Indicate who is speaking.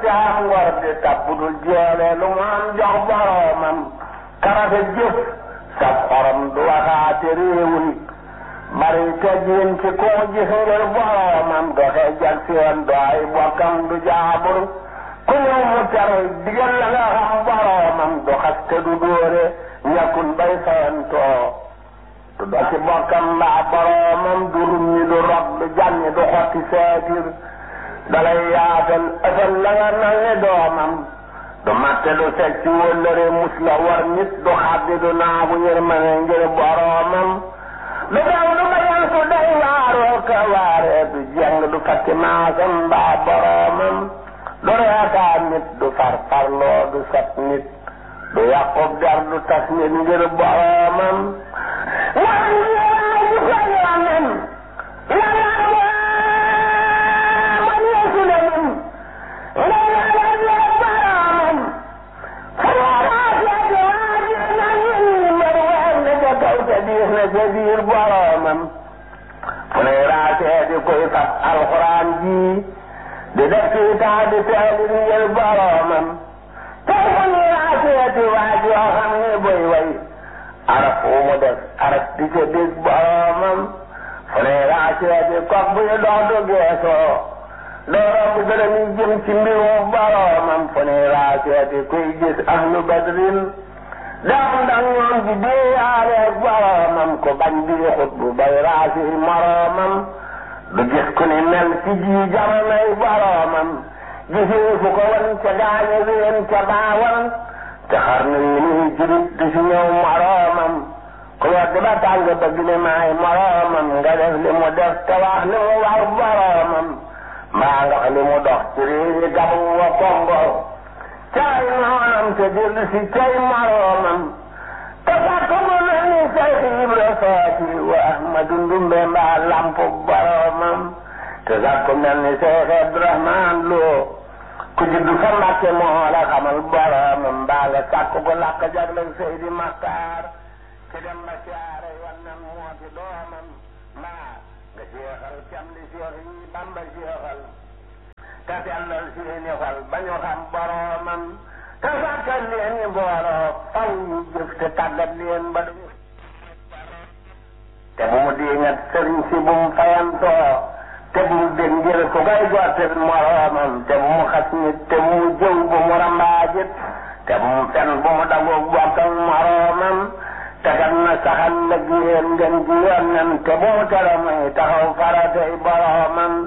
Speaker 1: jaam ngor di tabbudul jeele lu mu am jox boroomam karafe jëf sab xorom du waxaate réewul bari teggin ci koo gis ngir boroomam doxe jag seen do ay bokkam du jaabur ku ñëw mu tere digal la nga xam boroomam du xaste du dóore ñàkkul bay fayantoo du do ci bokkam mbaa boroomam du rumñi du rob du jànni du xotti seetir dalay yaatal ësal la nga nal ni doomam du matte du seg ci wëllëre mus la war nit du xaddi du naagu yërmane ngir boroomam du daw du bayan su day waaroo ka waaree du jeng du fakki maasam mbaa boroomam du reetaan nit du farfarloo du sat nit du yàqub der du tas nit ngir boroomam waan yeewaay ji fa yoonen yàlla man yeesu la lim nga yàlla lee boroomam xalaat yaa di waaji na ñun mbër weer na ca kaw te diis na ca biir boroomam fu ne raasee di koy fab alxuraan ji di def ci taa di teelit ngir boroomam tey fu ne raasee di waaj yoo xam ne boy way araf wu mu def araf di ca dégg boroomam fu ne raasee di kok buy dox du geesoo doo romb dërëm yi jëm ci mbirum boroomam fu ne raasee di kuy gis ahlu badrin dam ndax ñoom di déeyaareeg boroomam ko bañ bi xut bu bay raasi moroomam du gis ku ni mel ci ji jamonoy boroomam gisee fu ko wan ca gaañe ween ca baawan te xar na yi nii jurit du si ñëw moroomam ku wedd ba tàng bëgg ne maay moroomam nga def li mu def te wax li mu war boroomam mbaa nga li mu dox ci réewi gabu wa kongo caay noonam te dellu si cay moroomam te fàkk mu mel ni Seex Ibra Faati wa Ahmadu Ndumbe mbaa lampu boroomam te sax ku mel ni Seex Abdurahmaan Lo ku juddu fa Mbàkke moo la xamal boroomam mbaa nga sàkk ko làkk jagleel Seydi Maxtaar ci dem ba siyaare wannan moo ci doomam mbaa nga jeexal cam li Seex yi Bamba jeexal te sellal seeni xol ba ñu xam boroomam te sàkkal leen ni booloo faw ñu jëf te tàggat leen ba duñu te bu mu diingat sëriñ si bu mu fayantoo te bu mu dégg ngir ku koy gottil moroomam te bu mu xas nit te bu mu jëw bu mu rambaajit te bu mu fen bu mu dagoog bokkal moroomam te kat na saxal lëg yéen ngeen ji yoon te bu mu tere muy taxaw faratay boroomam